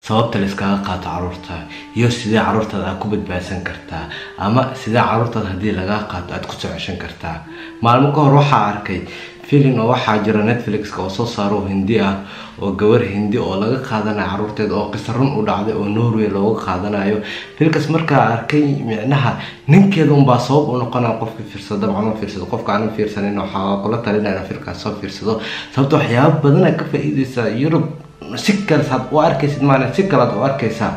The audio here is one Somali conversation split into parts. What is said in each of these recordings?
sababta layskaga qaato caruurta iyo sidee caruurtaada aad ku badbaadsan kartaa ama sidee caruurtaada haddii lagaa qaato aad kusoo ceshan kartaa maalmo ka hor waxaa arkay filin oo waxaa jira netflix-ka oo soo saaro hindi ah oo gabar hindi oo laga qaadanayo caruurteeda oo qisa run u dhacday oo norway looga qaadanayo filkas markaa arkay micnaha ninkeeda unbaa sabab u noqonaya qofka fiirsado dabcan u fiirsado qofka aanan fiirsanin waxaa kula talinaya filkaas soo fiirsado sababta waxyaaba badan ay ka faa-iideysaa yurub si kale saad u arkaysid maalin si kalead u arkaysaa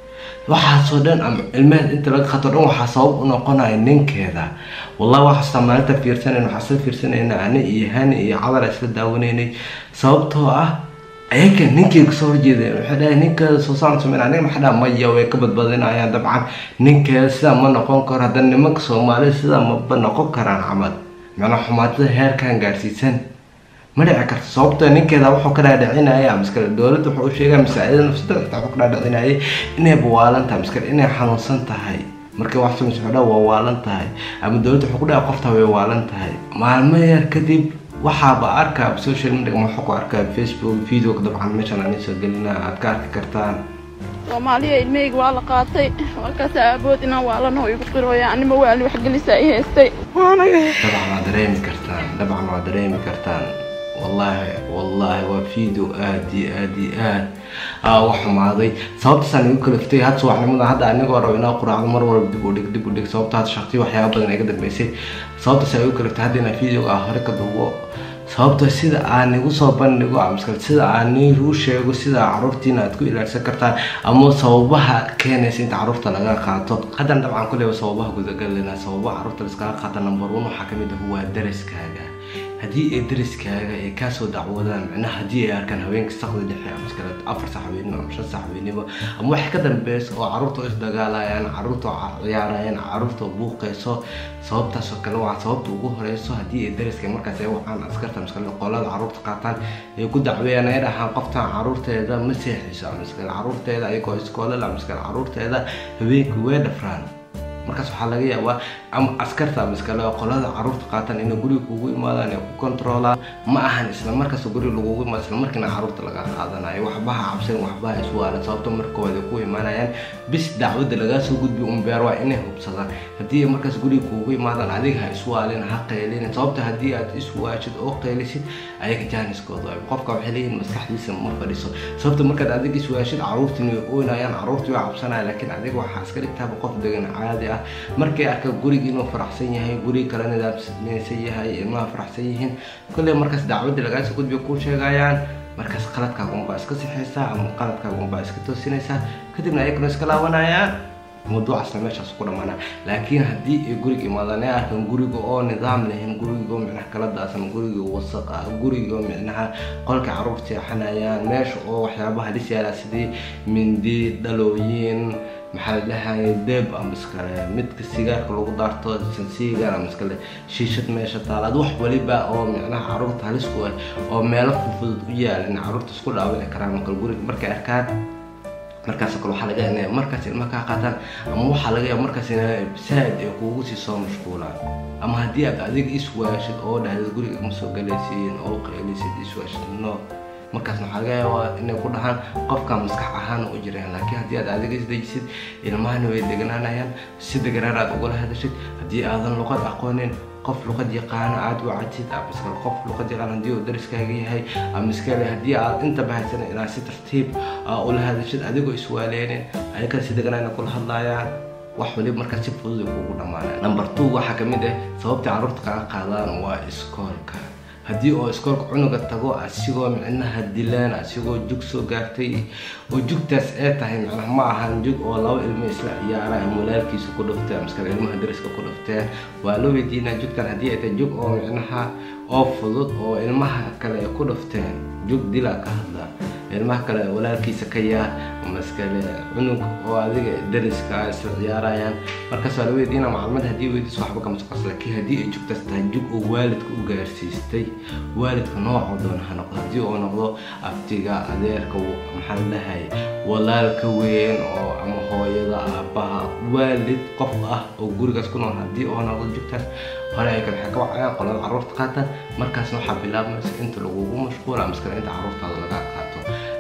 waxaasoo dhan ama ilmeheed inta laga qato dhan waxaa sabab u noqonaya ninkeeda wallahi waxaastaa maalinta fiirsanayn waxaa isla fiirsanayna ani iyo hani iyo cadala isla daawanaynay sababtoo ah ayaga ninkay kasoo horjeedeen waxay dhahay ninkeeda soo saan sameyn aniga maxaa dhaha maya way ka badbadinayaan dabcan ninkeeda sidaa ma noqon karo haddana nimanka soomaalida sidaa maba noqon karaan camal macnaa xumaatada heerkan gaarsiisan ma dhici karto sababto ninkeeda wuxuu ka dhaadhicinaya miskale dowladda wuxuu u sheegaya masaacida nafsada xitaa wuxuu ka dhaadhicinayay inay bawaalan tahay miskale inay xanuunsan tahay markay wax samaysa wuxuu dhaha waa waalan tahay ama dowladda wuxuu ku dhaha qofta way waalan tahay maalmo yar kadib waxaaba arkaa social media waxaa ku arkaa facebook videoga dabcan meeshan aan soo gelina aad ka arki kartaan soomaaliya ilmahayga waa la qaatay markaas aabood inaan waalano igu qirooya anima waali waxgelisa i haystay waanaga dabcan waa dareemi kartaan dabcan waa dareemi kartaan wallahi wallahi waa video aad iyo aad iyo aad aa uga xumaaday sababtaasaan igu kaliftay had subaxnimada hadda anigoo rabo inaa quraacdo mar walba dib u dhig dib u dhig sababta had shaqtiyo waxyaaba badan iga dambeysay sababtaas igu kaliftay hadda inaa videoga ah hore ka duubo sababto sida aan igu soo bandhigo amaskal sida aan niiru sheego sida caruurtiina aad ku ilaalisan kartaan ama sababaha keenaysa inta caruurta laga qaato haddana dabcan kuleyba sababaha gudagalina sababaha caruurta laskaga qaata number one waxaa kamid ah waa daraskaaga haddii ay dariskaaga ay kaasoo dacwadaan micnaha haddii ay arkaan haweenka saqda dhexe amaskale afar sax weynimo ama shan sax weynimo ama wax ka dambeysa oo caruurta isdagaalayaan caruurta ciyaarayaan caruurta buuqayso sababtaasoo kale waa sababta ugu horeyso haddii ay dariska markaas ay wacaan askarta maskale qolada caruurta qaataan ay ku dacweeyaan ay dhahaan qoftan caruurteeda ma seexiso amaskale caruurteeda ayagoo iskoolala amaskale caruurteeda haweenka way dhafraan markaas waxaa laga yaabaa ama askarta miskale oo qolada caruurta qaatan inay guriga kugu imaadaan ay ku controlaan ma ahan isla markaas guriga lagugu imaado isla markiina caruurta laga qaadanayo waxbaha cabsan waxbaha iswaalan sababto markooda ay ku imaanayaan bis dacwadda lagaa soo gudbi unbeer waa inay hubsadaan haddii ay markaas guriga kugu imaadaan adiga ha iswaalin ha qaylin sababta haddii aad iswaashid oo qaylisid ayaga jaaniskooda waay qofka waxay leeyihin maskaxdiisa ma fadhiso sababta markaad adiga iswaashid caruurtiina way oynayaan caruurtii way cabsanaya laakiin adiga waxaa iska dhigtaaba qof degan caadi ah markay arka guriga inuu faraxsan yahay guriga kale nidaamsan yahay ilmaha faraxsan yihiin kolley markaas dacwadda lagaasoo gudbiya kuu sheegayaan markaas qaladkaaga unbaa iska sixaysaa ama qaladkaaga unbaa iska toosinaysaa kadibna ayaguna iska laabanayaan mawduucaasna meeshaas ku dhamaana laakiin haddii ay guriga imaadaan ay arkaan guriga oo nidaam lahayn guriga oo micnaha kala daasan guriga wasaq ah guriga oo micnaha qolka caruur seexanayaan meesha oo waxyaabaha halis yaalaa sidii mindi dhalooyin maxaa la dhahay deeb ama iskale midka sigaarka lagu daarto sansiigan ama iskale shiishad meesha taalaad wax waliba oo micnaha caruurta halis ku ah oo meelo fudfudud u yaalan caruurta isku dhaawini karaan makal guriga markay arkaan markaas kale waxaa laga inay markaas ilma kaa qaataan ama waxaa laga yaaba markaas inay saad ay kuugu sii soo mashquulaan ama haddii aad adiga iswaashid oo dhahda guriga ma soo galaysiin oo qaylisid iswaashid no markaasna waxaa laga yaabaa inay ku dhahaan qofka maskax ahaan u jiraan laakiin haddii aad adiga isdejisid ilmahana way deganaanayaan si deganaan aad ugala hadashid haddii aadan luqad aqoonin qof luqad yaqaana aad wacatid ama iskale qof luqad yaqaan haddii uu dariskaaga yahay ama iskale haddii aad inta bahaysan inaad si tartiib ula hadashid adigoo iswaaleynin ayaga si deganaan kula hadlayaan wax waliba markaa si fudud ay kugu dhamaanaya number two waxaa kamid ah sababta caruurta kaga qaadaan waa iskoolka haddii oo iskoolka cunuga tago asigoo micnaha dilaan asigoo jug soo gaartay oo jugtaas ee tahay micnaha ma ahan jug oo laba ilmo isla ciyaaraya walaalkiisa ku dhufteen maskale ilmaha dariska ku dhufteen waa la weydiinaa jugtan haddii ay tahay jug oo micnaha oo fudud oo ilmaha kale ay ku dhufteen jug dilaa ka hadla ilmaha kale walaalkiisa ka yaa maskale cunug oo adiga dariska isla ciyaarayaan markaas waa la weydiina macluumad haddii weydiiso waxba kama soqos laakiin haddii ay jugtaas tahay jug oo waalidka u gaarsiistay waalidka noocoo doona ha noqdo haddii uu noqdo abtiga adeerka maxaa la dhahay walaalka weyn oo ama hooyada aabbaha waalid qof ah oo gurigaas ku nool haddii uu noqdo jugtaas hore ay kale waxay ka wacayaan qolada caruurta qaataan markaasna waxaa bilaabmaysa inta lagugu mashquula maskale inta caruurtaada laga qaato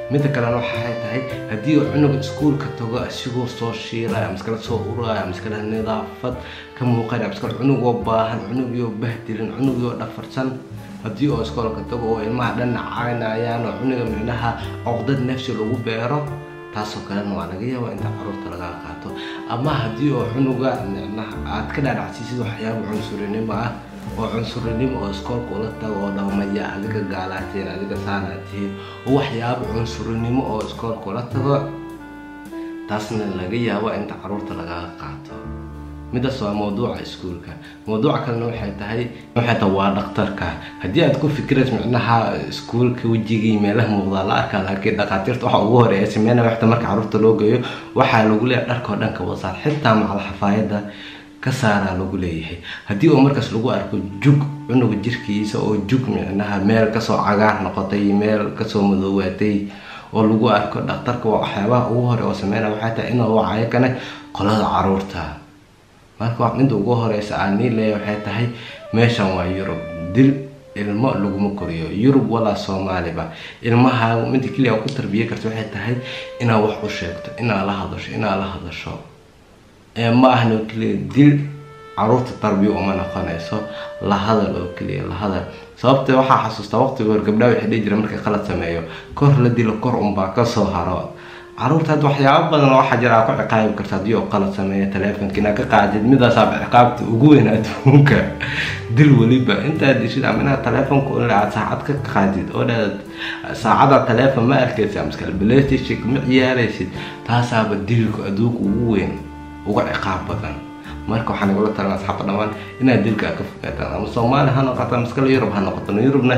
midda kalena waxay tahay haddii uu cunuga iskuulka tago asigoo soo shiilaya maskala soo uraya maskala nidaafad ka muuqanaya maskala cunugoo baahan cunugiyoo bahdilin cunugiyoo dhafarsan haddii oo iskoolka tago oo ilmaha dhan caynayaan oo cunuga micnaha oqdad nafsi lagu beero taasoo kalena waa laga yaabaa inta caruurta lagaa qaato ama haddii oo cunuga micnaha aad ka dhaadhacsiisid waxyaaba cunsurinimo ah oo cunsurinimo oo iskoolka ula tago oo dhaqmaya adiga gaalaatiin adiga saanaatiin oo waxyaaba cunsurinimo oo iskoolka ula tago taasna laga yaabo inta caruurta lagaa qaato midaas waa mawduuca iskuulka mawduuca kalena waxay tahay waxay tahay waa dhaktarka haddii aad ku fikirays micnaha iskuulka wejigii meelaha muuqdaa la arkaa laakiin dhakhaatiirta waxa ugu horeeya sameynaya waxta marka caruurta loo geeyo waxaa lagu leeyahay dharkao dhan ka wasaar xitaa macal xafaayadda ka saaraa lagu leeyahay haddii oo markaas lagu arko jug cunuga jirkiisa oo jug micnaha meel kasoo cagaar noqotay meel kasoo madoowaatay oo lagu arko dhakhtarka waa waxyaabaha ugu hore oo sameynaya waxay tahay inuu wacayo kane qolada caruurta marka midda ugu horeysa aan nii leeya waxay tahay meeshan waa yurub dil ilmo laguma koriyo yurub walaa soomaaliba ilmaha midda keliya ku tarbiye karta waxay tahay inaad wax u sheegto inaad la hadasho inaad la hadasho ma ahna oo keliya dil caruurta tarbiya uma noqonayso la hadal oo keliya la hadal sababta waxaa xasuustaa waqtiga hor gabdhaha waxay dhihi jireen markay qalad sameeyo kor la dilo kor unbaa kasoo haro caruurta hadda waxyaaba badan waxaa jira aa ku ciqaabi karta haddii oo qalad sameeya taleefonka inaad ka qaadid midaasaaba ciqaabta ugu weyn adduunka dil weliba intaad dishid ama inaad taleefonka ule aad saacad ka qaadid oo dhaad saacada taleefon ma arkaysa maskal playstation ma ciyaaraysid taasaaba dilka adduunka ugu weyn uga ciqaab badan marka waxaa nagula talan asxaabta dhammaan inaad dilka ka fogaataan ama soomaali ha noqoto maskala yurub ha noqoto yurubna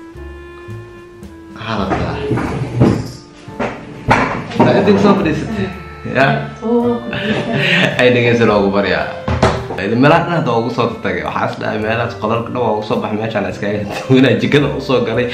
xaalada inta soo fadhiisatay ya ay dhegeysa loogu baryaa meelaha dhan hadda ugu soo tagay waxaa is dhahay meelahaas qolalka dhan waa ugu soo baxay meeshaan iskaga duwanaa jikada usoo galay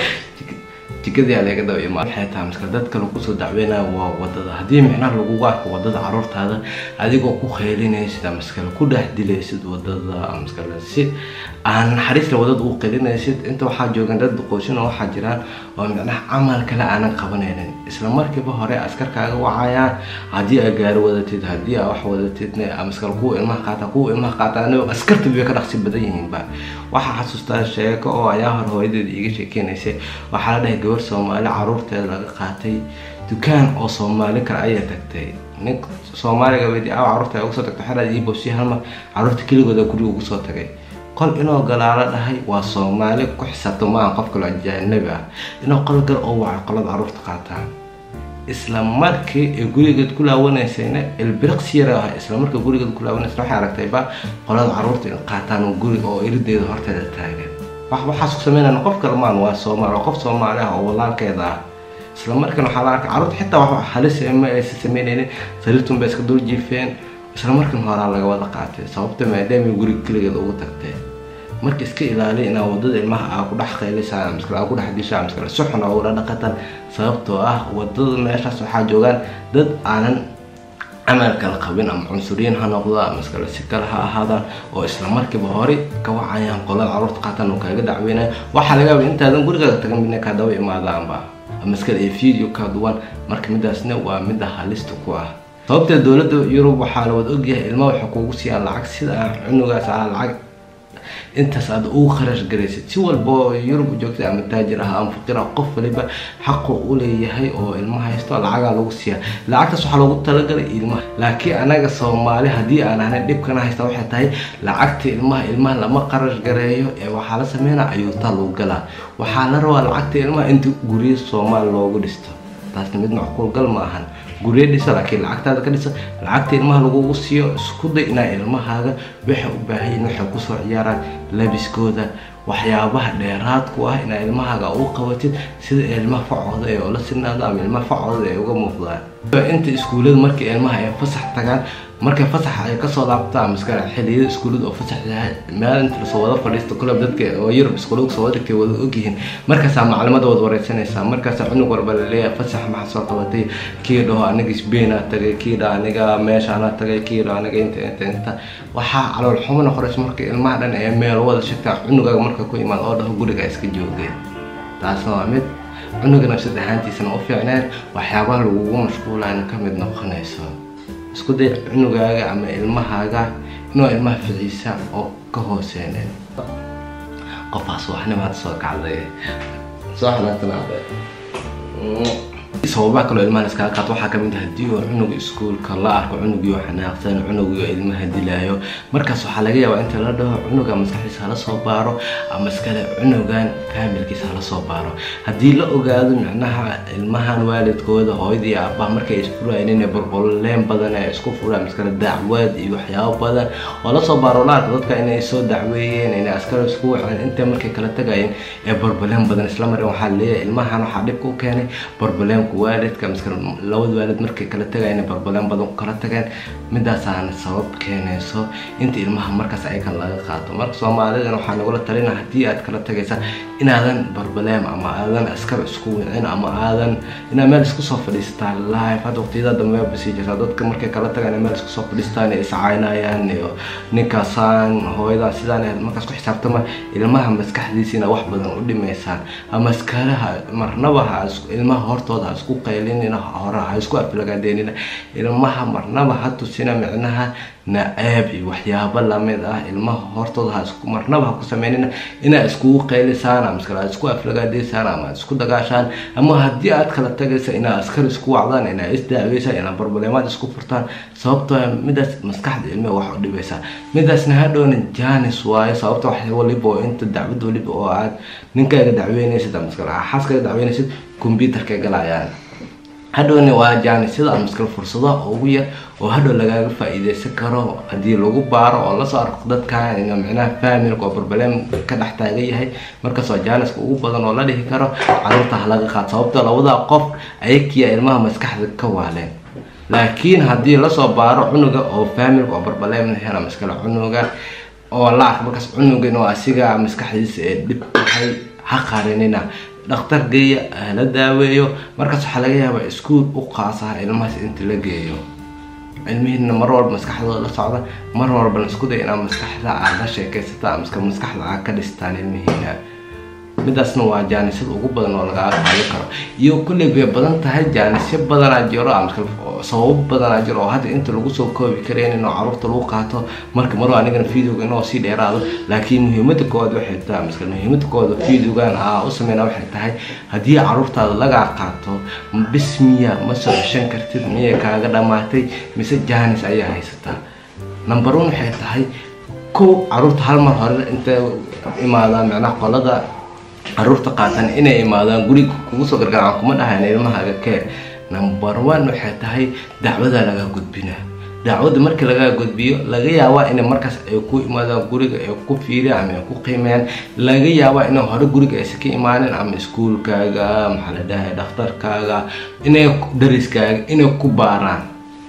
jikadii aa laga daba imaa waxay tahay maskal dad kale kusoo dacweynaya waa wadada haddii micnaha lagugu arko wadada caruurtaada adigoo ku kheylinaysid maskale ku dhex dilaysid wadada maskale si aan naxariisla wadada u qelinaysid inta waxaa joogan dad duqooshin oo waxaa jiraan oo micnaha camal kale aanan qabanaynin isla markiiba hore askarkaaga wacayaan haddii aa gaari wadatid haddii aa wax wadatid maskal kuwa ilmaha qaata kuwa ilmaha qaataan askarta bay ka dhaqsi badan yihiinba waxaa xasuustaa sheeko oo ayaa hore hooyadeeda iiga sheekeynaysay waxaa la dhahay gabar soomaali caruurteeda laga qaatay dukaan oo soomaali kale ayaa tagtay nin soomaaliga weydi aa caruurta uga soo tagtay xeraad ii boosi halmar caruurta keligooda guriga ugu soo tagay qol inoo galaalo dhahay waa soomaali ku xisaabto maaha qof kaloo ajaanabi ah inuu qol gal oo wacay qolada caruurta qaataan isla markii ay gurigeed ku laawanaysayna ilbiriqsi yara ah isla markii gurigeed ku laawanaysa waxay aragtayba qolada caruurta in qaataan guriga oo irideeda horteeda taagan wax waxaas ku sameynayna qof kale maan waa soomaali qof soomaali ah oo walaalkeeda ah isla markiina waxaa la arkay caruurta xitaa wax halis ma aysan sameynaynin sariirtun bay iska dul jiifeen isla markiina horaa laga wada qaatay sababta maadaama guriga keligeed ugu tagtay marka iska ilaaliya inaa wadada ilmaha aa ku dhex qaylisaan maskale aa ku dhex dishaan maskale si xun aa ula dhaqatan sababtoo ah wadada meeshaas waxaa joogaan dad aanan camal kala qabin ama cunsuriyiin ha noqdo ama maskale si kale ha ahaadaan oo isla markiiba hore ka wacayaan qolada caruurta qaatan oo kaaga dacweynaya waxaa laga yaaba intaadan gurigaaga tagan midna kaa daba imaadaanba maskale iyo video kaa duwan marka midaasna waa midda halista ku ah sababtee dowladda yurub waxaa la wada ogyahay ilmaha waxay kuugu siiyaan lacag sida cunugaas ah lacag intaas aad ugu kharash garaysid si walba oo yurub joogtay ama taajir ah ama faqir ah qof waliba xaqu u leeyahay oo ilmaha haysto lacagaa lagu siiya lacagtaas waxaa loogu talagalay ilmaha laakiin anaga soomaali haddii aan ahnay dhibkana haysta waxay tahay lacagta ilmaha ilmaha lama qarash gareeyo ee waxaa la sameynaa ayuutaa lagu galaa waxaa la rabaa lacagta ilmaha inta guryo soomaali loogu dhisto taasna mid macquul gal ma ahan guryo dhisa laakiin lacagtaada ka dhisa lacagta ilmaha lagugu siiyo isku day inaa ilmahaaga waxay u baahayin waxay kusoo ciyaaraan labiskooda waxyaabaha dheeraadku ah inaa ilmahaaga u qabatid sida ilmaha facooda ee oola sinaado ama ilmaha facooda ee uga muuqdaan inta iskuullada markii ilmaha ay fasax tagaan markay fasaxa ay kasoo laabtaan maskale xiliyada iskuullada oo fasax yahay meel inta lasoo wada fadhiisto kulab dadka oo yurub iskuullada soo wada dhigtay wada ogyihiin markaasaa maclimada wada wareysanaysaa markaasaa cunug walba laleeyahay fasax maxaa soo qabatay kii dhaho aniga sbaina tagay kii dhaho aniga meeshaana tagay kii dhaho aniga inta inta inta waxaa calool xumo noqonaysa marka ilmaha dhan ee meel wada shagtaa cunugaaga marka ku imaad oo dhaho guriga iska joogeen taasna waa mid cunuga nafsad ahaantiisana u fiicneen waxyaabaha lagugu mashquulayna ka mid noqonayso isku day cunugaaga ama ilmahaaga inuu ilmaha ficiisa oo ka hooseyneen qofaas waxnimaad soo kacday soo xanaaqsanaaday sababaha kaloo ilmaha iskaga qaato waxaa kamid ah haddii uu cunuga iskuulka la arko cunugii oo xanaaqsan cunugii oo ilmaha dilaayo markaas waxaa laga yaabaa inta la dhaho cunuga maskaxdiisa hala soo baaro ama iskale cunugan faamilkiisa hala soo baaro haddii la ogaado micnaha ilmahan waalidkooda hooyadii iyo aabbaha markay isfurayeen inay borboleen badan ay isku furaan iskale dacwad iyo waxyaabo badan oo la soo baaro la arko dadka inay soo dacweeyeen inay askari isku waceen intay markay kala tagayeen ee borboleen badan isla marin waxaa leeyahay ilmahan waxaa dhibka u keenay borboleen waalidka miska labada waalid markay kala tagayeen barbaleen badan ku kala tageen midaasaana sabab keenayso inta ilmaha markaas ayakan laga qaato marka soomaalidan waxaa nagula talina haddii aad kala tagaysa inaadan barbaleem ama aadan askar isku wicin ama aadan inaad meel isku soo fadhiisataan live hadda waqtiyada dambe basii jirtaa dadka markay kala tagaan meel isku soo fadhiistaan ay iscaynayaan iyo ninkaasaan hooyadan sidaan markaas ku xisaabtama ilmaha maskaxdiisiina wax badan u dhimaysaan ama askaraha marnaba ha ilmaha hortooda ha isku qaylinina hore ha isku aflagaadeenina ilmaha marnaba ha tusina micnaha naceeb iyo waxyaabo lamid ah ilmaha hortooda ha isku marnaba ha ku sameynina inaad iskugu qaylisaan ama iskale aad isku aflagaadeysaan ama aad isku dagaashaan ama haddii aad kala tagaysa inaad askar isku wacdaan inaad isdaaweysaan inaad barbalemaad isku furtaan sababtoo midaas maskaxda ilmiha wax u dhibaysaa midaasna hadhowna janis waayo sababta wax waliba oo inta dacwad waliba oo aad ninkaaga dacweynaysid ama iskale xaaskaaga dacweynaysid computerka galayaan hadhowna waa jaanisada ama iskale fursadaha ugu yar oo hadhow lagaaga faa-iideysan karo haddii lagu baaro oo lasoo arko dadkan in micnaha faamilka oo barbaleem ka dhex taagan yahay markaas waa jaaniska ugu badan oo la dhihi karo caruurta ha laga qaad sababtoo labadaa qof ayakiya ilmaha maskaxda ka waaleen laakiin haddii lasoo baaro cunuga oo faamilka oo barbaleem hela maskale cunuga oo la arko markaas cunugan oo asiga maskaxdiisa ee dhib tahay ha qarinina dhakhtar geeya la daaweeyo markaas waxaa laga yaabaa iskuul u qaasaha ilmahaas inta la geeyo cilmihiina mar walba maskaxdooda la socda mar walbana isku day inaad maskaxda aad la sheekaysataan miska maskaxda aad ka dhistaan ilmihiina midaasna waa jaanisada ugu badan oo lagaaga qaadi karo iyo kulley bay badan tahay jaanisyo badanaa jiro sababo badanaa jiro oo hadda inta lagu soo koobi karayn inoo caruurta lagu qaato marka maroo anigana videoga inoo sii dheeraado laakiin muhiimada koowaad waxay tahay miska muhiimada koowaad videogan aa u sameyna waxay tahay haddii caruurtaada lagaa qaato bismiya ma soo ceshan kartid miyay kaaga dhamaatay mise jaanis ayaa haysataa number one waxay tahay kow caruurta hal mar hore intay imaadaan macnaha qolada caruurta qaatan inay imaadaan guriga kugu soo gargaraan kuma dhahayn ilmahaaga kee number one waxay tahay dacwada laga gudbina dacwadda markii laga gudbiyo laga yaabaa inay markaas ay ku imaadaan guriga ay ku fiiriyaan ama ay ku qiimeeyaan laga yaabaa inay hore guriga aysan ka imaanin ama iskuulkaaga maxaa la dhahay dhakhtarkaaga inay dariskaaga inay ku baaraan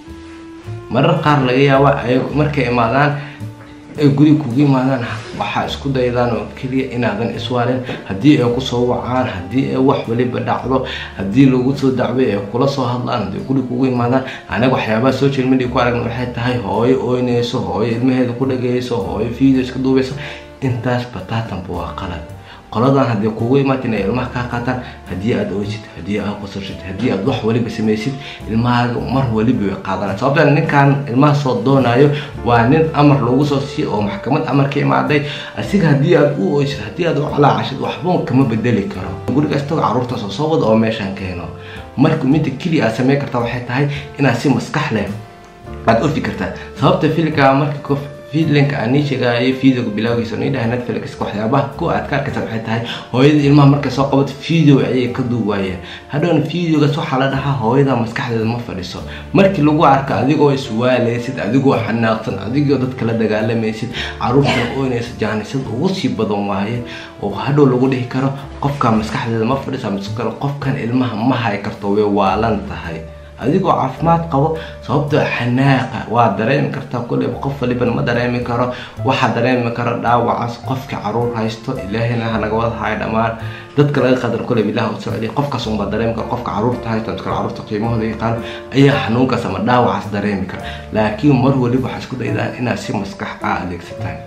marar qaar laga yaabaa ay markay imaadaan ay guriga kugu imaadaan waxaa isku daydaan oo keliya inaadan iswaalin haddii ay kusoo wacaan haddii ay wax waliba dhacdo haddii lagu soo dacway ay kula soo hadlaan haddii guriga kugu imaadaan anaga waxyaabaha social media ku aragna waxay tahay hooyo ooynayso hooyo ilmaheeda ku dhagayso hooyo video iska duubayso intaas bataatanba waa qalad qoladan haddii kugu imaata inay ilmaha kaa qaataan haddii aad oysid haddii aad qosashid haddii aad wax waliba samaysid ilmahaaga mar waliba way qaadanaa sababta ninkan ilmaha soo doonayo waa nin amar loogu soo siiy oo maxkamad amar ka imaaday asiga haddii aad u oysid haddii aad u calaacashid waxba kama bedeli karo guriga istago caruurta soo soo wada oo meeshaan keeno marka midda keliya aad samayn kartaa waxay tahay inaad si maskax leh aad u fikirtaa sababta filika marka videolinka aan nii sheegaayo videoga bilowgiisa nii dhahay netflix waxyaabaha ku aad ka arkaysa waxay tahay hooyada ilmaha markay soo qabato video ayay ka duuwaayeen hadhowna videogaas waxaa la dhahaa hooyada maskaxdeeda ma fadhiso markii lagu arko adigoo iswaalaysid adigoo xanaaqsan adigoo dadka la dagaalamaysid caruurtana oynaysa jaanisada ugu sii badan waaye oo hadhow lagu dhihi karo qofka maskaxdeeda ma fadhisa mise kale qofkan ilmaha ma hay karto way waalan tahay adigoo caafimaad qabo sababtoo xanaaqa waa dareemi kartaa kulleyba qof walibana ma dareemi karo waxaa dareemi karo dhaawacaas qofka caruur haysto ilaahina hanaga wada hayo dhammaan dadka laga qadar kulleyba ilaah u socdiya qofkaas unbaa dareemi karo qofka caruurta haysto mise kale caruurta qiimahooda yaqaano ayaa xanuunkaas ama dhaawacaas dareemi kara laakiin mar waliba waxaa isku daydaan inaad si maskax ah adeegsataan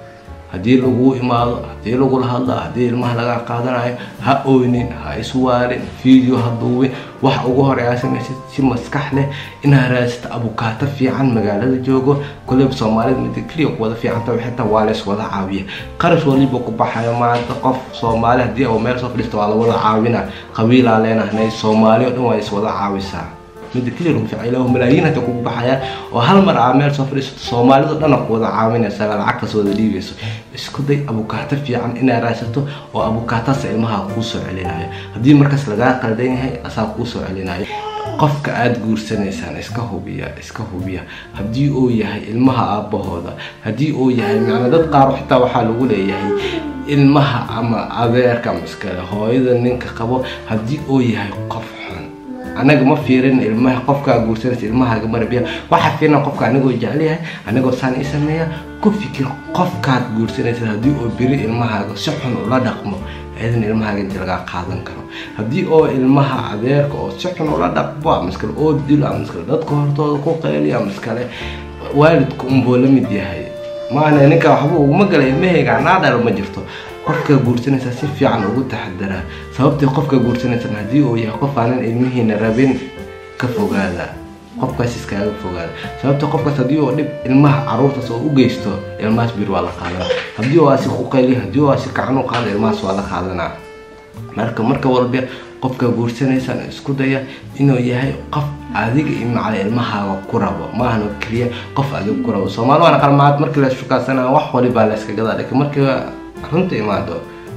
haddii laguu imaado haddii lagula hadlo haddii ilmaha laga qaadanayo ha oynin ha iswaalin video ha duubin waxa ugu hore aa samaysid si maskax leh inaad raadsato abukaato fiican magaalada joogo koleyba soomaalida mida keliya ku wada fiicanta xitaa waa lays wada caawiya qarash waliba ku baxayo maanta qof soomaali haddii uu meel soo fadhiisto waa la wada caawina qabiilaa leenahnay soomaali oo dhan waa is wada caawisaa mida keliya lagu ficay ilaa malaayiin hadda kugu baxayaan oo hal mar aa meel soo fadhiisato soomaalida dhan ku wada caawinaysa lacagtaas wada dhiibayso isku day abukaato fiican inaad raadsato oo abukaataas ilmaha kuu soo celinayo haddii markaas lagaa qaldan yahay asaa kuu soo celinayo qofka aada guursanaysaan iska hubiya iska hubiya haddii uu yahay ilmaha aabbahooda haddii uu yahay macna dad qaar xitaa waxaa lagu leeyahay ilmaha ama adeerka ama iskale hooyada ninka qabo haddii uu yahay qof xun anaga ma fiirin ilmaha qofkaa guursanaysa ilmahaaga marabiya waxaa fiirina qofka anigoo jecelyahay anigoo saan ii sameeya ku fikir qofkaad guursanaysa haddii uu beri ilmahaaga si xun ula dhaqmo idan ilmahaaga inti lagaa qaadan karo haddii oo ilmaha adeerka oo si xun ula dhaqmo ama iskale oo dilo ama iskale dadka hortooda ku qeyliyo ama iskale waalidku unbuu la mid yahay maana ninka waxba uguma gala ilmahayga naadhalo ma jirto qofka guursanaysa si fiican ugu taxadaraa sababtii qofka guursanaysan haddii uu yahay qof aanan ilmihiina rabin ka fogaada qofkaas iskaaga fogaada sababta qofkaas haddii uu dhib ilmaha caruurtaas oo u geysto ilmahaas bir waa la qaadanaa haddii uu asi ku qayliyo haddii uu asi kacan u qaado ilmahaas waa la qaadanaa marka marka walba qofka guursanaysan isku daya inuu yahay qof adiga iyo macala ilmahaaga ku rabo maahan oo keliya qof adiga ku rabo soomaali waana qalmaad markii la shukaasana wax walibaa la iska gadaa laakiin markii runta imaado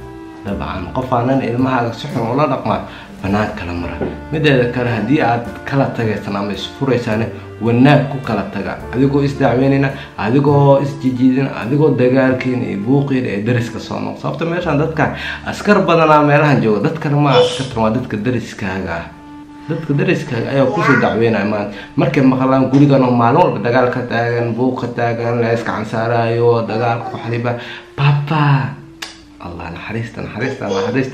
dabcan qof aanan ilmahaaga si xun ula dhaqmaa banaan kala mara mideeda kale haddii aad kala tagaysan ama isfuraysaan wanaag ku kala taga adigoo isdacweynayna adigoo isjijiidina adigoo dagaalkiina iyo buuqiina ee dariska soo noq sababta meeshaan dadka askar badanaa meelahan jooga dadkana ma askartan waa dadka dariskaaga ah dadka dariskaaga ayaa kusoo dacweynaya maanta markay maqlaan gurigan oo maalin walba dagaal ka taagan buuq ka taagan la iska cansaarayo dagaalka waxliba baba allah naxariista naxariista naxariista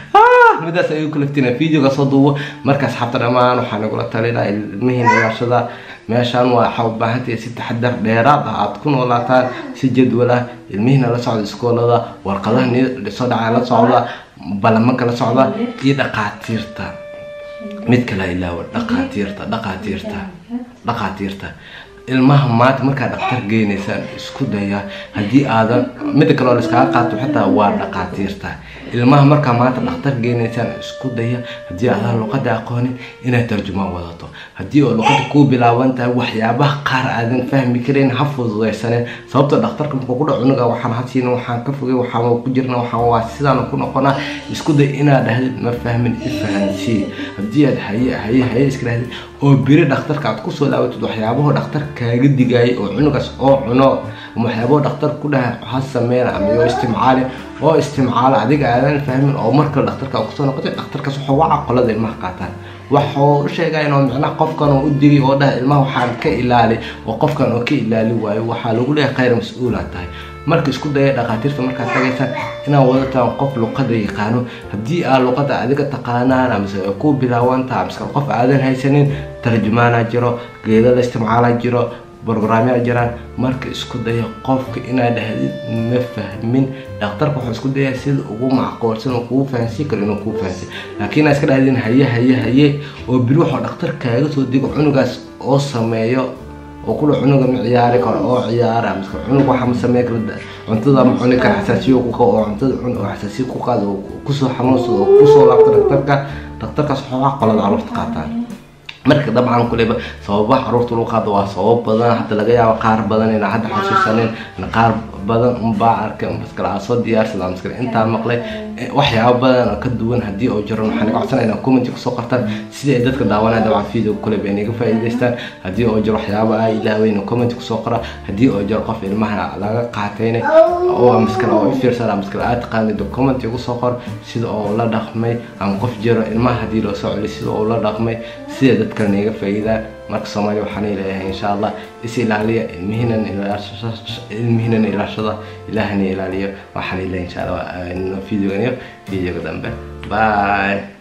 midaas ayuu ku laftina videoga soo duubo marka asxaabta dhammaan waxaa nagula talinaa ilmihiina ilaashada meeshaan waa waxaa u baahantahay si taxadar dheeraad ah aad ku noolaataan si jadwal ah ilmihiina la socda iskoolada warqadaha soo dhacaa la socda balamanka la socda iyo dhaqaatiirta mid kala ilaawa dhaqaatiirta dhaqaatiirta dhaqaatiirta ilmaha maanta markaa dhaktar geynaysaan isku daya haddii aadan midda kale oo laiskaga qaato xitaa waa dhaqaatiirta ilmaha markaa maanta dhaktar geynaysaan isku daya haddii aadan luqada aqoonin inaad tarjumaan wadato haddii oo luqada kuu bilaaban tahay waxyaabaha qaar aadan fahmi karayn ha fududaysaneen sababta dhakhtarka markuu ku dhaco cunuga waxaan hasiina waxaan ka fogay waxaan ku jirna waxaan waa sidaan ku noqonaa isku day inaad dhahdid ma fahmin ifahansii haddii aad haye haye haye iska dhahdid oo beri dhakhtarka aad kusoo laabatid waxyaabaho dhakhtar kaaga digaayay oo cunugaas oo cuno ama waxyaabaho dhakhtar ku dhaha ha sameyn ama yoo istimcaali oo istimcaalo adiga aadan fahmin oo markale dhakhtarka kusoo noqotay dhakhtarkaas wuxuu waca qolada ilmaha qaataan waxuu u sheegaya inuu micnaha qofkan oo u digay oo dhaha ilmaha waxaan ka ilaali oo qofkan oo ka ilaali waayo waxaa lagu leeyahay khayr mas-uula tahay marka isku daya dhakhaatiirta markaad tagaysaan inaad wadataan qof luqada yaqaano haddii aad luqada adiga taqaanaan amase ku bilaawantaha amase qof aadan haysanin tarjumaana jiro geeda la istimcaala jiro brograamyaa jiraan marka isku daya qofka inaad dhahdid ma fahmin dhakhtarka wuxuu isku daya sida ugu macquulsan oo kugu fahansiin karo inuu kuu fahansiin laakiin aad iska dhahdin haye haye haye oo biri waxuu dhakhtar kaaga soo digo cunugaas oo sameeyo oo kula cunuga ma ciyaari karo oo ciyaara miska cunug waxa ma sameyn kara cuntada ma cuni kara xasaasiyo ku qabo oo cuntada cun oo xasaasiyo ku qaado oo kusoo xanuunsado oo kusoo laabta dhakhtarka dhakhtarkaas waxaa qolada carruurta qaataan marka dabcan kuleba sababaha caruurta lagu qaado waa sabab badan hadda laga yaabo qaar badan inaa hadda xasuusanin qaar badan unbaa arkay maskale aa soo diyaarsada maskale intaa maqlay waxyaabo badan oo ka duwan haddii oo jiro waxaan iga codsanaya inaa commenti kusoo qortaan sidii ay dadka daawanaya dabcan video kuleba inaga faa'iidaystaan haddii oo jiro waxyaabo aa ilaaweyna commenti kusoo qora haddii oo jiro qof ilmaha laga qaatayna oo maskale oo ifiirsana maskale aad taqaanid commenti ugu soo qor sida oo la dhaqmay ama qof jiro ilmaha haddii loo soo celiyo sida oo la dhaqmay sida dadka naga faa'iidaan marka soomaaliya waxaan leeyahay insha allah is ilaaliya ilmihiinan ilmihiinan ilaashada ilaahana ilaaliyo waxaan leeyahay insha allah videogan iyo videoga dambe bye